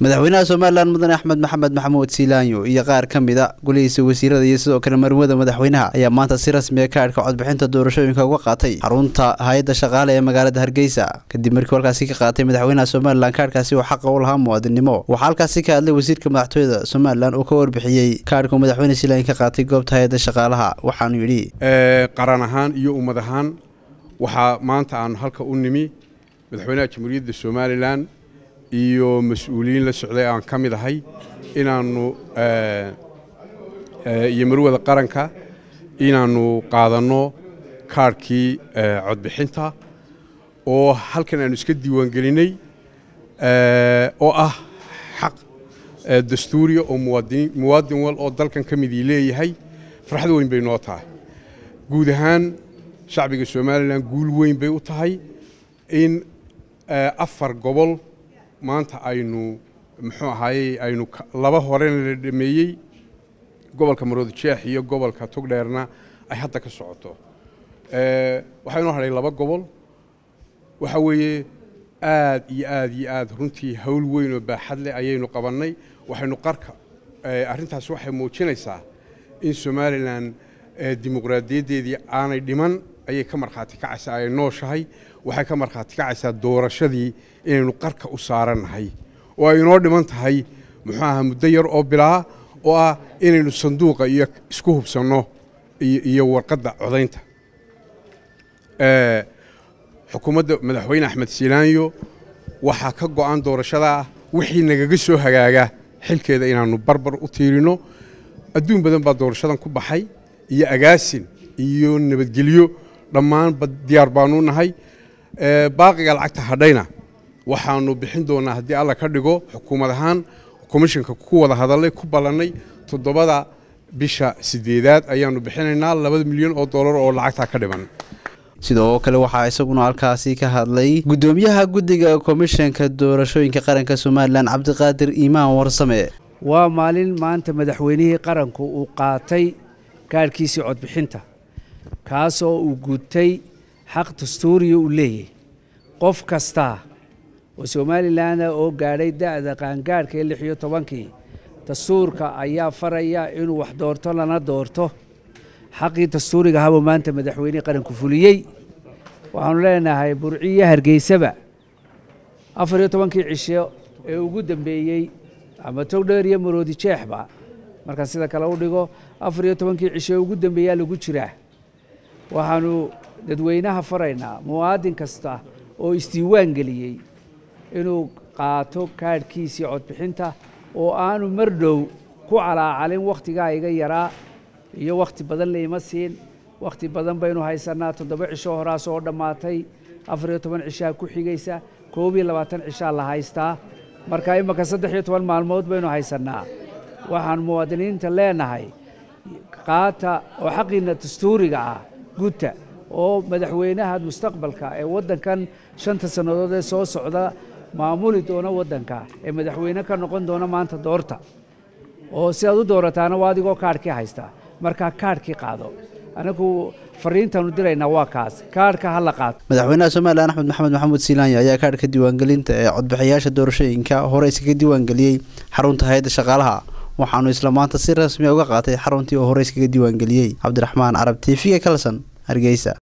madaxweynaha somalilan mudane axmed maxamed maxamuud siilaanyo iyo qaar ka mida golihiisa wasiirada iyo sidoo kale marwada madaxweynaha ayaa maanta si rasmiya kaadhka codbixinta doorashooyinka uga qaatay xarunta hay-adda shaqaale ee magaalada hargeysa kadib markii halkaasi ka qaatay madaxweynaha somalilan kaadhkaasi oo xaqa u lahaa muwaadinimo waxaa halkaasi ka hadlay wasiirka madaxtooyada somalilan uu ka warbixiyey kaadhka madaxweyne siilaanyo ka qaatay goobta hay-adda shaqaalaha waxaanu yidhi qaran ahaan iyo ummad ahaan waxaa maanta aanu halka u nimi madaxweynaha jamhuuriyadda somalilan iyo mas-uuliyiin la socday aan ka mid ahay inaannu iyo marwada qaranka inaannu qaadanno kaarhkii codbixinta oo halkan aanu iska diiwaangelinnay oo ah xaq dastuuriya oo muwaadin wal oo dalkan ka midii leeyahay farxad weyn bay noo tahay guud ahaan shacbiga somalilan guul weyn bay u tahay in afar gobol maanta aynu muxuu ahaayey aynu laba horena la dhameeyey gobolka maroodi jeex iyo gobolka togdheerna ay hadda ka socoto waxaa inoo hadhay laba gobol waxa weeye aad iyo aad iyo aad runtii hawl weyn oo baaxad leh ayaynu qabannay waxaynu qarka arrintaas waxay muujinaysaa in somalilan dimuqraadiyaddeedii aanay dhiman ayay ka markhaati kacaysaa ay nooshahay waxay ka markhaati kacaysaa doorashadii inaynu qarka u saarannahay oo ay inoo dhiman tahay muxuu aha muddo yar oo bilaa oo ah inaynu sanduuqa iyo isku hubsanno iyo warqadda codaynta xukuumadda madaxweyne axmed siilaanyo waxaa ka go'an doorashadaa wixii nagaga soo hagaaga xilkeeda inaannu barbar u tiirino adduun badan baa doorashadan ku baxay iyo agaasin iyo nabadgelyo dhammaanba diyaar baanu nahay baaqiga lacagta hadhayna waxaanu bixin doonaa haddii alla ka dhigo xukuumad ahaan komishanka ku wada hadallay ku ballannay toddobada bisha sideedaad ayaannu bixinaynaa labada milyan oo dollar oo lacagtaa ka dhiman sidoo kale waxaa isaguna halkaasi ka hadlay guddoomiyaha guddiga komishanka doorashooyinka qaranka somalilan cabdiqaadir iimaan warsame waa maalin maanta madaxweynihii qaranku uu qaatay kaarhkiisii codbixinta kaasoo uu gutay xaq dastuuriya uu leeyahy qof kasta oo somalilanna oo gaadhay da'da qaangaadhka ee lix iyo tobankii dastuurka ayaa faraya inuu wax doorto lana doorto xaqii dastuuriga habuu maanta madaxweynihii qaranku fuliyey waxaanu leenahay burciyo hargeysaba afar iyo tobankii cisho ee ugu dambeeyey ama togdheer iyo maroodi jeexba markaan sida kale u dhigo afar iyo tobankii cisho ee ugu dambeeyaa lagu jiraa waxaanu dadweynaha faraynaa muwaadin kasta oo isdiiwaan geliyey inuu qaato kaadhkiisii codbixinta oo aanu mar dhow ku calaacalin wakhtigaa iga yaraa iyo wakhti badan layma siin wakhti badan baynu haysannaa toddoba cisho horaas oo dhammaatay afar iyo toban cishaa ku xigaysa koob iyo labaatan cishaa la haystaa marka imaka saddex iyo toban maalmood baynu haysannaa waxaan muwaadiniinta leenahay qaata oo xaqiinna dastuuriga ah guta oo madaxweynaha mustaqbalka ee waddankan shanta sannadood ee soo socda maamuli doona waddanka ee madaxweyne ka noqon doona maanta doorta oo si aad u doorataana waa adigoo kaadhkii haystaa markaa kaadhkii qaado anagu fariintaanu diraynaa waa kaas kaadhka ha la qaato madaxweynaha somalilan axmed maxamed maxamuud siilaanyo ayaa kaadhka diiwaangelinta ee codbixiyaasha doorashooyinka hore iskaga diiwaangeliyey xarunta hay-adda shaqaalaha waxaanu isla maanta si rasmiya uga qaatay xaruntii oo hore iskaga diiwaangeliyey cabdiraxmaan carab t v-ga kalson hargeysa